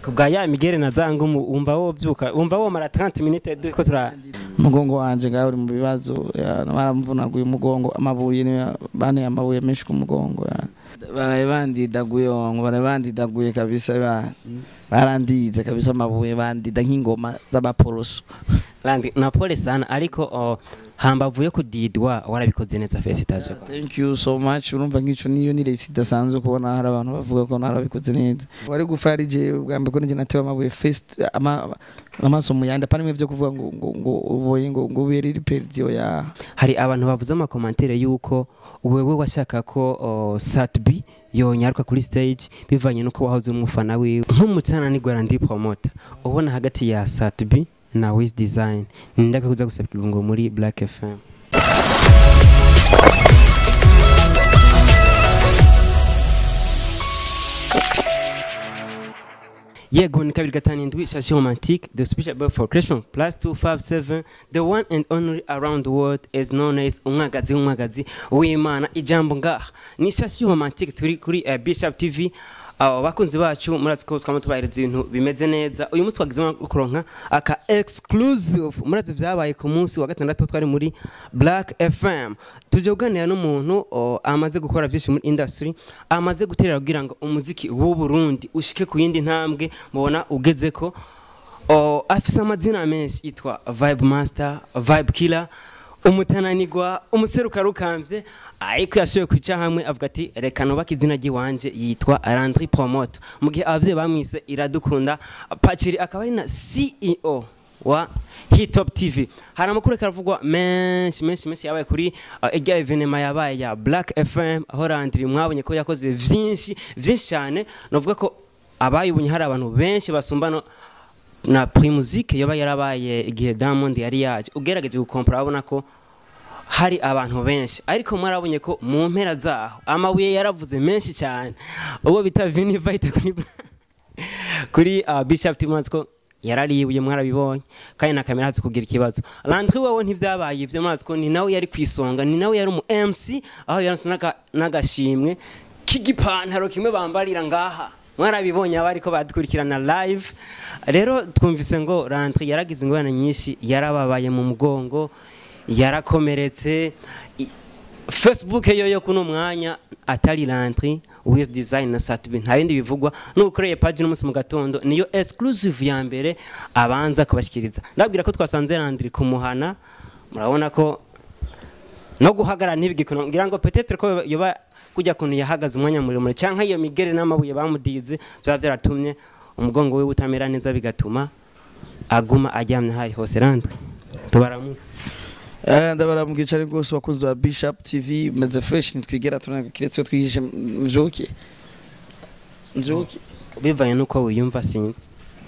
kubwa ya migere na zangu wumva wovyuka wumva womara 30 minutes duko tura umugongo wanje ngaho uri mu bibazo ya, baramvunaguye umugongo amabuye ni bane amabuye menshi ku mugongo ya. baraye bandidaguye wangu baraye bandidaguye kabisa ba barandize kabisa amabuye bandida nk'ingoma z'abaporoso Landi na pole sana ariko oh, hambavu yo kudidwa warabikoze neza felicitation thank you so much urumva nk'ico niyo ni resi idasanzwe kubona hari abantu bavuga ko narabikoze neza wari gufa ari je bwa mbere ko nije natewe amabuye first ama amaso mu yandi apana byo kuvuga ngo ngo ngo uboye ngo ngo ubere iri perdio ya hari abantu bavuze amakomantere yuko wewe washaka ko oh, Satbi yonyaruka kuri stage bivanye nuko wahoze uri umufana wiwe nk'umutsana ni Guarantee Promoter ubona hagati ya Satbi na Wiz Design nindaka kuza gusaba ikigongo muri Black FM yego ni kabiri gatanu indwi shashi romantique the special boy for creation plus 257 the one and only around the world is known as umwagazi w'umwagazi w'imana ijambo ngaha ni shashi romantique turi kuri uh, bishop tv abo bakunzi bacu murazi ko twama tubahereza ibintu bimeze neza uyu munsi twagizemo kuronka aka exclusive murazi vyabaye ku munsi wa gatandatu twari muri black fm tuje kuganira n'umuntu oh, amaze gukora byinshi muri industry amaze guterera kugira ngo umuziki w'u Burundi ushike ku yindi ntambwe mubona ugeze ko oh, afise amazina menshi yitwa vibe master vibe killer umutananigwa umuseruka rukambye ariko yashoboye kwica hamwe avuga ati reka nubake izina ry'iwanje yitwa Landry Promote mu gihe abavyeyi bamwise iradukunda Paciri akaba ari na CEO wa Hitop TV hari amakuru ariko aravugwa menshi menshi menshi yabaye kuri uh, irya evenema yabaye ya Black FM aho Landry mwabonye ko yakoze vyinshi vyinshi cyane novuga ko abayibonye hari abantu benshi basumbano na primusike yoba yarabaye igihe Diamond yari yaje ugerageje gukompara abona ko hari abantu benshi ariko mwarabonye ko mu mpera zaho amabuye yaravuze menshi cyane uwo bita Vini Vita kuri kuri uh, Bishop Timazi ko yararibuye mwarabibonye kandi na kamera hazi kugira ikibazo Landry wewe ntivyabaye ivyo mwazi ko ni nawe yari kwisonga ni nawe yari umu MC aho yaronse n'aga- n'agashimwe k'igipantaro kimwe bambarira ngaha mwarabibonye abari ko badukurikirana live rero twumvise ngo Landry yaragize ingorane nyinshi yarababaye mu mugongo yarakomeretse I- Facebook yo yo kuno mwanya atari Landry with design na Satbi nta bindi bivugwa nukoreye page n'umunsi mu gatondo niyo exclusive ya mbere abanza kubashikiriza ndabwira ko twasanze Landry kumuhana murabona ko no guhagarara ntibigikona ngira ngo peut-être ko yoba kujya kuntu yahagaze umwanya muremure cyangwa iyo migere n'amabuye bamudize byaba byaratumye umugongo we utamera neza bigatuma aguma aryamye hari hose Landry tubaramutse Eh, ndabaramubwira cyane rwose wakunzi wa Bishop TV meze fresh nitwigera tunaga kiretse ko twihishe mjuki mjuki bivanye nuko wiyumva sinzi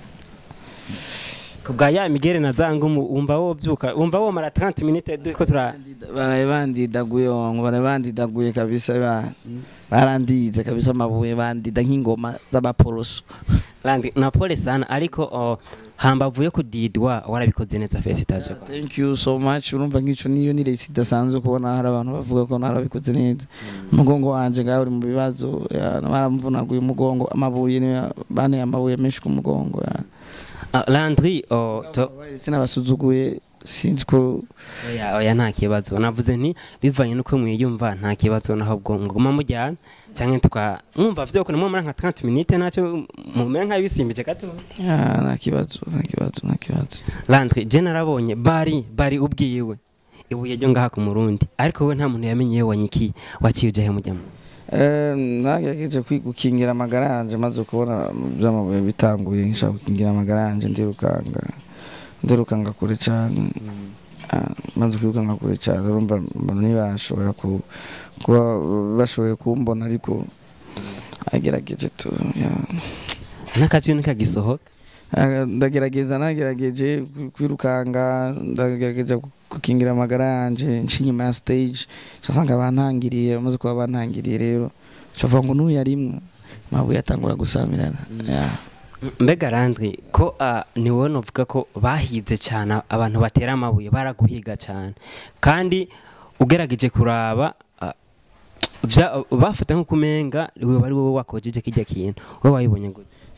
kubwa ya migere na zangu wumva wovyuka wumva womara 30 minutes duko tura baraye bandidaguye wangu baraye bandidaguye kabisa ba barandize kabisa amabuye bandida nk'ingoma z'abaporoso Landi na pole sana ariko oh, hambavu yo kudidwa warabikoze neza felicitation thank you so much urumva nk'ico niyo ni resi idasanzwe kubona hari abantu bavuga ko narabikoze neza umugongo wanje ngaho uri mu bibazo ya, baramvunaguye umugongo amabuye ni bane amabuye menshi ku mugongo ya. uh, Landry oh, to sinabasuzuguye sinzi ko oya oya nta kibazo navuze nti bivanye nuko mwiyumva nta kibazo naho bwo nguma mujyana cyangwa tuka mwumva vyo ko nimwe nka 30 minutes naco mumera nka bisimbije gato ya, nta kibazo nta kibazo nta kibazo Landry je narabonye bari bari ubwiwe ibuye ryo ngaha ku murundi ariko we nta muntu yamenye iyo wanyikiye waciye uje he mujyamo Eh, nagerageje kwi- gukingira amagara yanje maze kubona by'amabuye bitanguye nshaka gukingira amagara yanje ndirukanga ndirukanga kure cyane Ah, maze kwirukanga kure cyane urumva mbona ntibashobora ku- kuba bashoboye kumbona ariko agerageje tu ya. n'akazi nikagisohoka Ah, ndagerageza nagerageje kwi- kwirukanga ndagerageje gukingira amagara yanje nci inyuma ya stage casanga bantangiriye bamaze kuba bantangiriye rero cavuga ngo n'uyu yarimwe mabuye atangura gusamirana Ya. mbega Landry ko uh, ni wowe novuga ko bahize cyane abantu batera amabuye baraguhiga cyane kandi ugerageje kuraba uh, vya- bafata nk'uko umenga wewe ari wowe wakojeje kijya kintu wowe wayibonye gute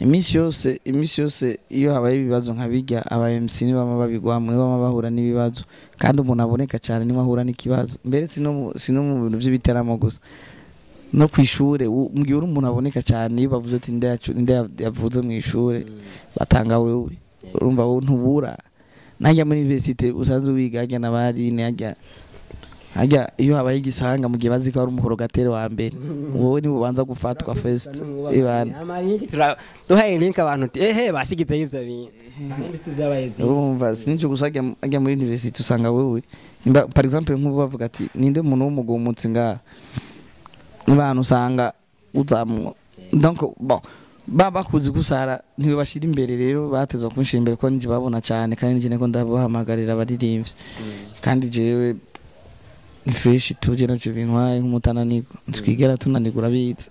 iminsi yose iminsi yose iyo habaye ibibazo nka bijya aba MC nibo bama babigwamo nibo bama bahura n'ibibazo kandi umuntu aboneka cyane niwe ahura n'ikibazo mbere si no mu- si no mu bintu by'ibiteramo gusa no ku ishure u- mu gihe uri umuntu aboneka cyane iyo bavuze ati nde yacu- nde ya- yavuze mu ishure batanga wewe urumva wowe ntubura najya muri universite usanzwe wiga hajya n'abarine hajya hajya iyo habaye igisanga mu gihe bazi ko ari umuhorogateri wa mbere wowe niwe ubanza gufatwa first ibana Amalinki tura- duhaye link abantu uti ehe bashyigizeho ivyo bintu usanga ibiti vyabaye vyinshi. urumva sinicyo gusa ajya ajya muri university usanga wewe nimba par exemple nk'ubu bavuga ati ninde muntu w'umugumutsi ngaha n'abantu usanga uzamu donc bon ba bakuzi gusara ntibibashira imbere rero batezwa kunshira imbere ko nje babona cyane kandi nje niko ndabahamagarira abaririmbyi kandi jewe ni fresh tuje nacyo bintwaye nk'umutananirwa twigera tunanirwa urabizi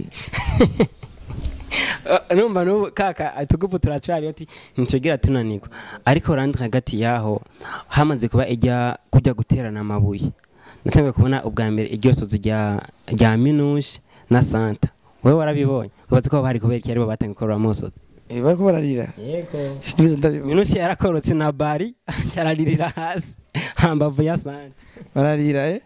Uh, numva n'ubu kaka tugupu turacari ati ntitugera tunanirwa ariko randi hagati yaho hamaze kuba ijya kujya guterana amabuye natangiye kubona ubwa mbere iryosozi rya rya minushi na santa wowe warabibonye ubaze ko bari kubera iki aribo batangiye gukorera musozi Eh, bariko bararira yego sinigeze ndabibona minushi yarakorotse na bari cyararirira hasi hambavu ya santa bararira eh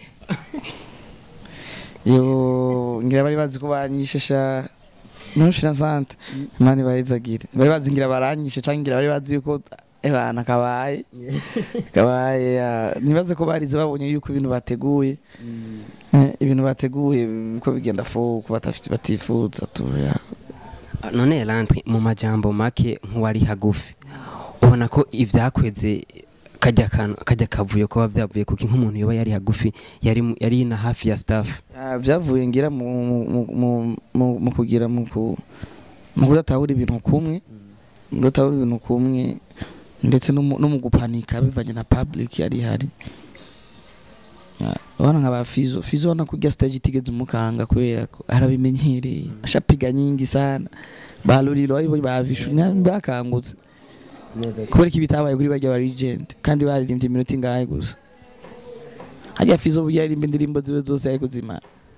yo ngira bari bazi ko banyishesha nushira sante imana ibayizagire bari bazi ngira baranyishe cyangwa ngira bari bazi yuko ebana kabaye kabaye ya- nibaze ko barize babonye yuko ibintu bateguye eh, ibintu bateguye ko bigenda fo ko batafite batifuza tu ya none randi mu majambo make nk'uwari hagufi ubona ko ibyakweze kajya kantu kajya kavuyo kuba byavuye kuko nk'umuntu yoba yari hagufi yari mu- yari na hafi ya staff Ah, byavuye ngira mu mu- mu- mu- mu kugira mu ku- mu kudatahura ibintu kumwe mu kudatahura ibintu kumwe ndetse no mu no mu gupanika bivanye na public yari ihari Ah, abana nka ba fizo fizo ubona kurya stage itigeze umukanga kubera ko arabimenyereye ashapiga nyingi sana ba ruriro aribo bavishu bakangutse kubera ko ibitabaye kuri bajya ba regent kandi baririmbye iminota ingahe gusa hajya fizo burya yaririmba indirimbo ziwe zose ariko zimara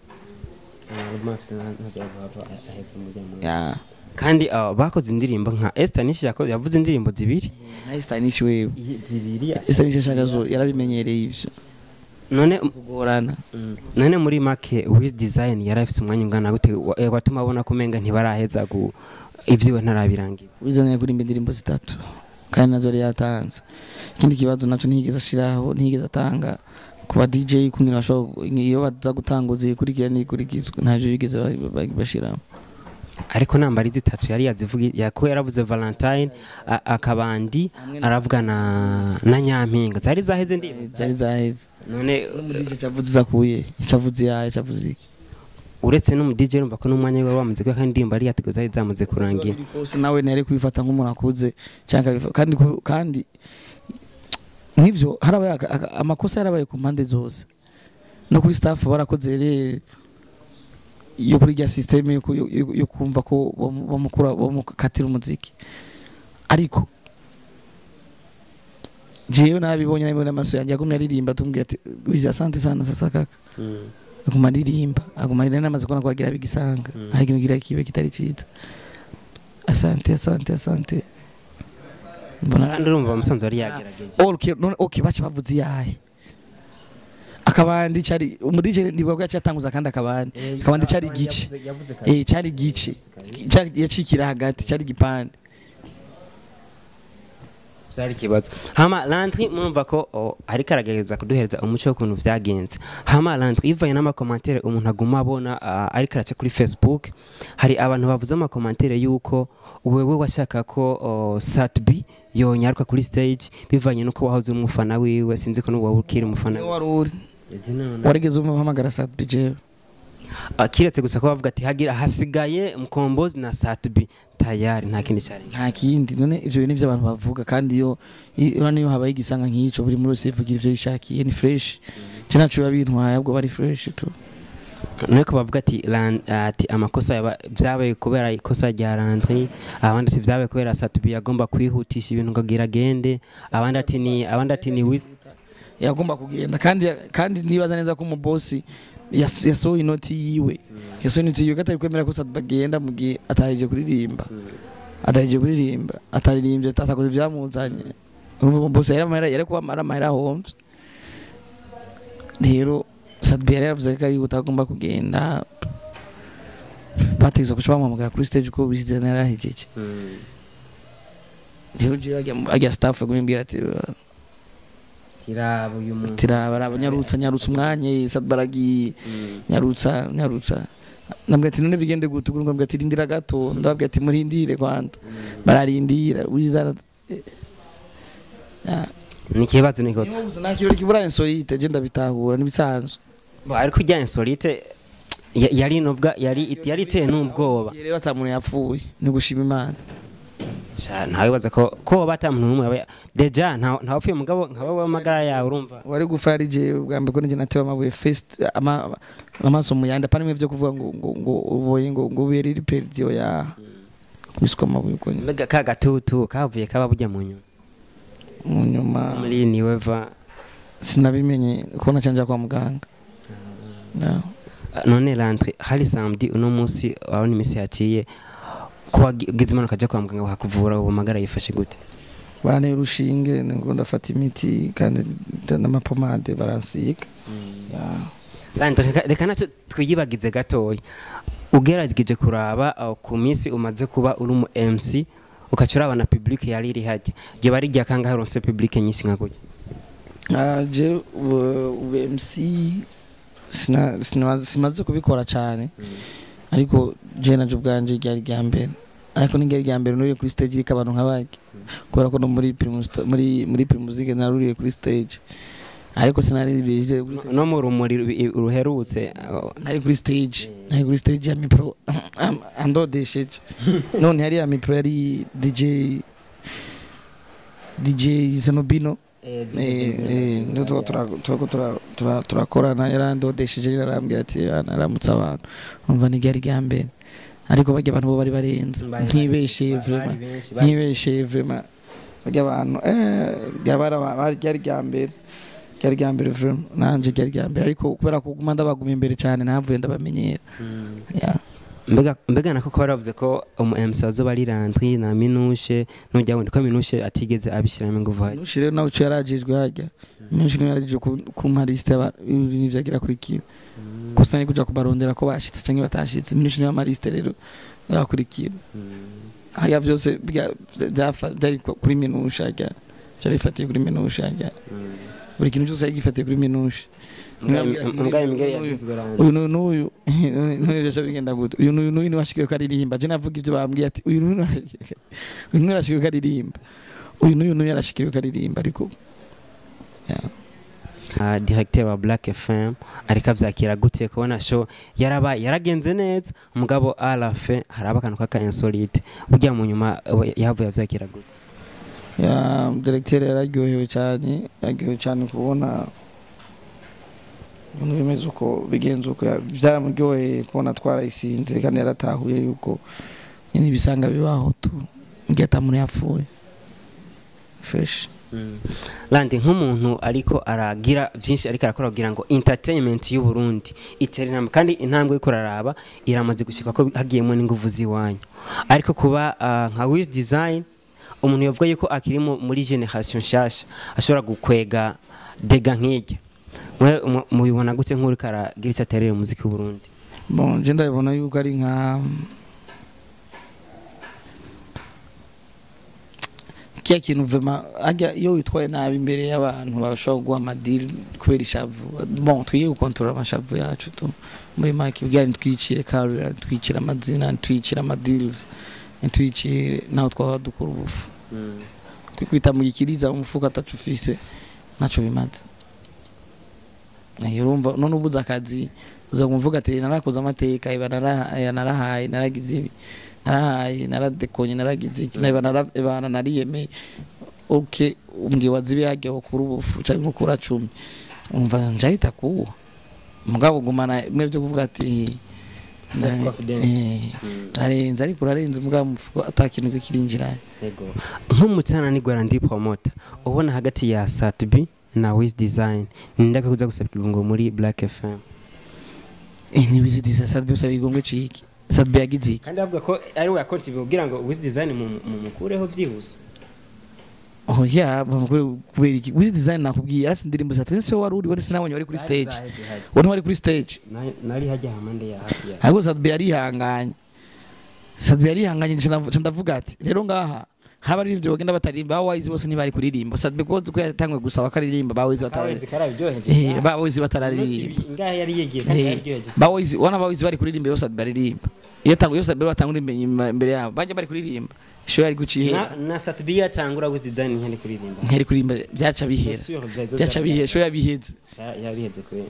ya kandi ah, bakoze indirimbo nka Esther Nishi yakoze yavuze indirimbo zibiri nayo stanish wewe zibiri stanish ashaka zo yarabimenyereye ivyo none kugorana Mm. none muri make wiz design yari afite umwanya ungana gute wa- eh, watuma abona ko umenga ntibaraheza gu ibyiwe ntarabirangiza wizanye kurimba indirimbo zitatu kandi nazo yari yatanze ikindi kibazo naco ntiyigeze ashiraho ntiyigeze atanga ku ba DJ kugira bashobora iyo baza gutanguza ikurikira n'ikurikizwa ntavyo bigeze ba- ba- bashiramo ariko namba ari zitatu yari yazivuga yako yaravuze Valentine a- akabandi aravuga na na nyampinga zari zaheze ndirimbo zari zaheze none no muri DJ cavuze zakuye cavuze yaye cavuze iki uretse no mu DJ urumva ko n'umwanya we wamaze kuba kandi indirimbo ari yateguye zari zamaze kurangira Biri kose nawe ntiyari kubifata nk'umuntu akuze cyangwa akabifa- kandi ku- kandi nk'ivyo harabaye aka- aka- amakosa yarabaye ku mpande zose no kuri staff barakoze rero yo kuri rya system yo ku- yo- yo- yo kumva ko bamu- bamukura bamukatira umuziki ariko jewe narabibonye nabibonye amaso yanjye agumye aririmba tumbwira ati wizi asante sana sasa kaka aguma aririmba aguma aririmba namaze kubona ko agira bigisanga Mm. hari ikintu gira kibe kitari ciza asante asante asante mbona kandi urumva umusanzu wari yagerageje okay none okay bacha bavuze yahe akabandi cari umudije nibwo yaciye atanguza kandi akabandi akabandi cari gice eh cari gice cari yacikira hagati cari gipande byari ikibazo hama lantri murumva ko oh, ariko aragerageza kuduhereza umuco w'ukuntu byagenze hama lantri ivanye n'amakomantere umuntu aguma abona ah, ariko araca kuri facebook hari abantu bavuze amakomantere y'uko wewe washaka ko oh, satb yonyaruka kuri stage bivanye n'uko wahoze uri umufana wiwe sinzi ko n'ubu waba ukiri umufana niwe wiwe wari uri warigeze umva mpamagara sat bije Ah, kiretse gusa ko bavuga ati hagira hasigaye mukombozi na satb tayari nta kindi cyari nta kindi none ivyo bintu ivyo abantu bavuga kandi iyo i- urabona iyo habaye igisanga nk'ico buri muri wese yivugira ivyo yishakiye ni fresh cyo naco biba bintwaye ahubwo bari fresh tu nuko bavuga ati lan- ati amakosa yaba- byabaye kubera ikosa rya landry abandi ati byabaye kubera satubi yagomba kwihutisha ibintu ngo agira agende abandi ati ni abandi ati ni wi- yagomba kugenda kandi kandi nibaza neza ko umubosi yas- yasohoye inoti yiwe yasohoye inoti yiwe ko atari kwemera ko Sadba agenda mu gihe atahije kuririmba atahije kuririmba ataririmbye atakoze ivyamuzanye urumva bose yari amahera yari kuba ari amahera ahomvye rero Sadba yari yaravuze ko ari utagomba kugenda bategeza kuca bamuhamagara kuri stage ko bizizana yarahejeje rero jewe ajya- ajya staff kubimbwira ati kiraba uyu muntu tiraba raba nyarutsa nyarutsa umwanya Sadba aragiye nyarutsa nyarutsa nabwo ati none bigende gute ubwo ngambwe ati rindira gato ndababwira ati murindire kwanda bararindira wizara ni ikibazo ni ikibazo gusa nta kirori kibura insolite je ndabitahura n'ibisanzwe Bo, ariko ijya insolite ya- yari nubwa yari yari iteye n'ubwoba rero atamuntu yapfuye ni gushima imana Sha, ntawibaza ko ko bata muntu n'umwe aba- deja nta ntawapfuye mugabo nka wowe amagara yawe urumva wari gufa yari jewe bwa mbere ko nije natewe amabuye first ama amaso mu yandi apana bimwe byo kuvuga ngo ngo ngo uboye ngo ngo ubere iri perdio ya kubiswa amabuye uko nyine. mbega ka gatutu kavuye kaba bujya mu nyuma mu nyuma muri niweva sinabimenye ko nacanja kwa muganga Yeah. none landre hari samedi uno munsi urabona iminsi yaciye ko wagize impanuka ajya kwa muganga bakakuvura ubu magara yifashe gute banteye urushinge ngo ndafata imiti kandi n'amapomade baransiga Yeah. landre reka- reka nacyo twiyibagize gatoya ugerageje kuraba aho ku minsi umaze kuba uri umu mc ukaca uraba na public yari iri hajya ryo bari rya kangahe ronse public nyinshi nka gutya Ah, je ubu MC sina- sina- simaze kubikora cyane ariko je naje ubwanje ryari rya mbere ariko ni ryari rya mbere nuriye kuri stage iriko abantu nk'abaki kubera ko no muri Primus muri muri Primusike naruriye kuri stage ariko sinaririye kuri stage no mu rumuri ru- ruherutse aho- nari kuri stage nari kuri stage ya mipro am- andodesheje none hari ya mipro yari DJ DJ Zenobino ndio turakorana yarandodesheje yarambwira ati aramutse abantu umva ni ryari rya mbere ariko bajya abantu bo bari barenze Bari- ntibesheye bari vrema benshi, bari- ntibesheye vrema bajya abantu eh ryabara bari ryari rya mbere ryari rya mbere vrema nanje ryari rya mbere ariko kubera ko guma ndabaguma imbere cyane navuye ndabamenyera Mm. yeah. mbega mbega nako ko baravuze ko umu MC azoba ari Landry na Minushe nujya wundi ko Minushe atigeze abishyiramo ingufu hajya Nushi rero nawe cyo yarajijwe hajya Nushi niwe yarajijwe ku- ku marisite n'ivyo agira kuri kiwe gusa ni kuja kubarondera ko bashitse canke batashitse Nushi niwe amarisite rero yakurikira haya byose bya- byafa- byari ku- kuri minusha hajya byari bifatiye kuri minusha hajya buri kintu cyose yari gifatiye kuri minusha mbwa imbwa yagizwe Landry uyu n'uyu n'uyu n'uyu byose bigenda gute uyu n'uyu n'uyu niwe washikiwe ko aririmba je navuga ibyo bambwiye ati uyu n'uyu niwe- uyu n'uyu yarashikiwe ko aririmba uyu n'uyu n'uyu yarashikiwe ko aririmba ariko uh, directeur wa Black FM ariko avyakira gute kubona show yaraba yaragenze neza umugabo arafe haraba akantu kaka insolite burya mu nyuma we- yahavuye avyakira gute ya directeur yararyohewe cyane yaryohewe cyane kubona ibintu bimeze uko bigenze uko ya- byaramuryoheye kubona twarayisinze kandi yaratahuye yuko nyine ibisanga bibaho tu igihe atamuntu yapfuye fresh Landi nk'umuntu ariko aragira byinshi ariko arakora kugira ngo entertainment y'u Burundi itere intambwe kandi intambwe y'uko araraba iramaze gushika ko hagiyemo n'inguvu z'iwanyu ariko kuba ah, nka Wiz Design umuntu yavuga yuko akiri mu- muri generation nshasha ashobora gukwega dega nk'irya mwe mu- mubibona gute nk'uri karagira icyo aterera umuziki w'u Burundi bon je ndabibona yuko ari nka kiya kintu vema ajya iyo witwaye nabi imbere y'abantu bashobora kuguha amadiri kubera ishavu bon twige gukontorora amashavu yacu tu muri make bwira ntitwicire karura ntitwicire amazina ntitwicire amadirizi ntitwicire naho twaba dukora ubufu kwikwita mu gikiriza umufuka atacu ufise ntacyo bimaze Eh, urumva none ubuze akazi uza kumvuga ati narakoze amateka iba narahaye narahaye naragize ibi narahaye naradekonye naragize iki naba narabana nariyemeye ok umbwiye wazibi hajya ukura ubufu cyangwa ukura cumi umva njahita kuwa mugabo gumana bimwe byo kuvuga ati Self confidence. eh, arenze ariko urarenze mugabo umufuko ata kintu kirinjira nk'umutsana ni Guarandi Promoter ubona hagati ya Satbi na Wiz Design nindaka kuza gusaba ikigongo muri Black FM eh ni Wiz Design Sadbe usaba igongwe ciki Sadbe yagize iki kandi avuga ko ari we yakonsibe kugira ngo wiz design mu- mu- mukureho byihuse oh yeah bamukore kubera iki Wiz Design nakubwiye arafite indirimbo za tense wari uri wari sinabonye wari kuri stage Zaheze, zaheze. wari wari kuri stage Na- nari hajya hamande ya hafi ya ahubwo Sadbe yarihanganye Sadbe yarihanganye nje ndavu- nje ndavuga ati rero ngaha hari abaririmbyi bagenda batarimba ba Wiz bose ntibari kuririmba Sadbe ko ko yatangwe gusaba akaririmba ba Wiz kawezi batararirimba karabiryoheje eh ba Wiz batararirimba ngahe yari yegiye kandi Eh, yararyoheje bawizi wana bawizi bari kuririmba yose baririmba iyo tangu yose bari batangura imbere inyuma- imbere yabo bajya bari kuririmba isho yari gucihera na na satbi yatangura wiz design nkari kuririmba ntiyari kuririmba byaca bihera C'est sûr, byazo- byaca bihera isho yabiheze Ya- yabiheze kubera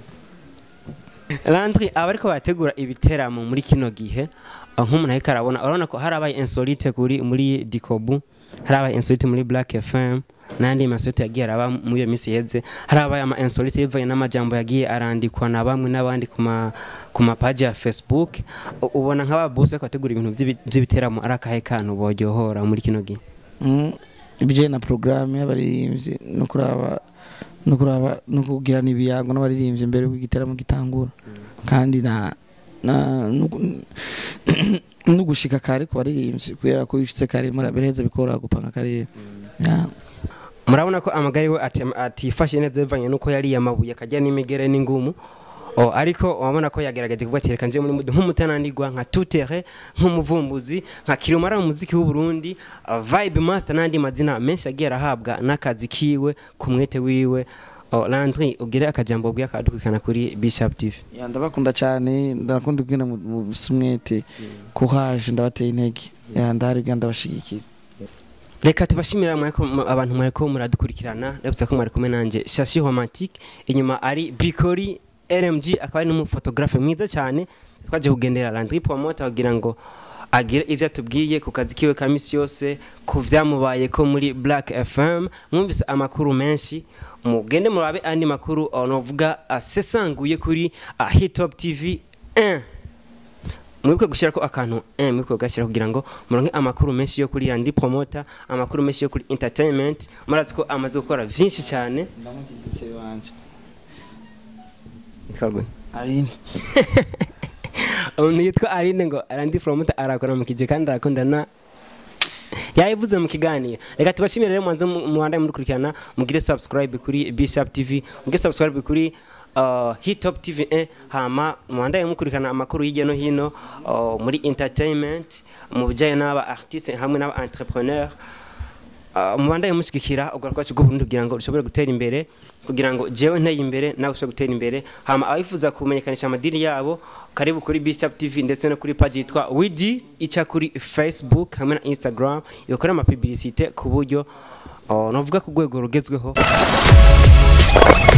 Landry abariko bategura ibiteramo muri kino gihe uh, nk'umuntu ariko arabona urabona ko harabaye insolite kuri muri Dikobu harabaye insolite muri Black FM n'andi masolite yagiye araba muri iyo minsi iheze harabaye ama insolite bivanye n'amajambo yagiye arandikwa na bamwe n'abandi ku ma ku mapaji ya Facebook U- ubona nk'aba boss ko bategura ibintu by'ibi- by'ibiteramo ari akahe kantu boryohora muri kino gihe Mm, ibijyanye na porogaramu y'abaririmbyi no kuraba no kuraba no kugirana ibiyago n'abaririmbyi mbere y'uko igiteramo gitangura kandi na na no gu- no gushika kare ku baririmbyi kubera ko iyo ushitse kare biraheza bikoroha gupanga akarere Yeah. murabona ko amagare we ati- atifashe neza bivanye nuko yariye amabuye akajya n'imigere n'ingumu o ariko wabona ko yagerageje kuvuga ati reka nje muri mudu nk'umutananirwa nka tutere nk'umuvumbuzi nka kirumara mu muziki w'u Burundi uh, vibe master n'andi mazina menshi agiye arahabwa n'akazi kiwe ku mwete wiwe o Landry ugire akajambo bwiye akadukana kuri Bishop TV Ya, ndabakunda cyane ndakunda kubwira mu mu bisumwete courage ndabateye intege Ya, ndahari kugira ndabashigikira reka tubashimira mwariko mu- abantu mwariko muradukurikirana ndabutse ko mwari kumwe nanjye shashi romantique inyuma ari bikori rmg akaba ari n'umufotografe mwiza cyane twaje kugendera landry promoter kugira ngo agire ivyo atubwiye ku kazi kiwe ka misi yose ku vyamubaye ko muri black fm mwumvise amakuru menshi mugende murabe andi makuru uh, novuga asesanguye kuri uh, hitop tv 1 mwibuke gushyirako akantu eh mwibuke kugashyira kugira ngo muronke amakuru menshi yo kuri yandi promoter amakuru menshi yo kuri entertainment murazi ko amaze gukora vyinshi cyane ndamukizikiri wanje Kagwe. ayine umuntu yitwa Aline ngo arandi promoter arakora mu kije kandi arakundana yayivuze mu kiganiro reka tubashimire rero mwanze mubandaye mudukurikirana mugire subscribe kuri Bishop TV mugire subscribe kuri uh, Hitop TV 1 hama mubandaye mukurikirana amakuru hirya no hino uh, muri entertainment mu bijyanye n'aba artiste hamwe n'aba entrepreneur uh, mubandaye mushigikira ubwo rwacu bw'uburundi kugira ngo rushobore gutera imbere kugira ngo jewe nteye imbere nawe ushobore gutera imbere hama abifuza kumenyekanisha amadini yabo karibu kuri Bishop TV ndetse no kuri page yitwa Widi ica kuri Facebook hamwe na Instagram yokora ama publicité ku buryo uh, novuga ku rwego rugezweho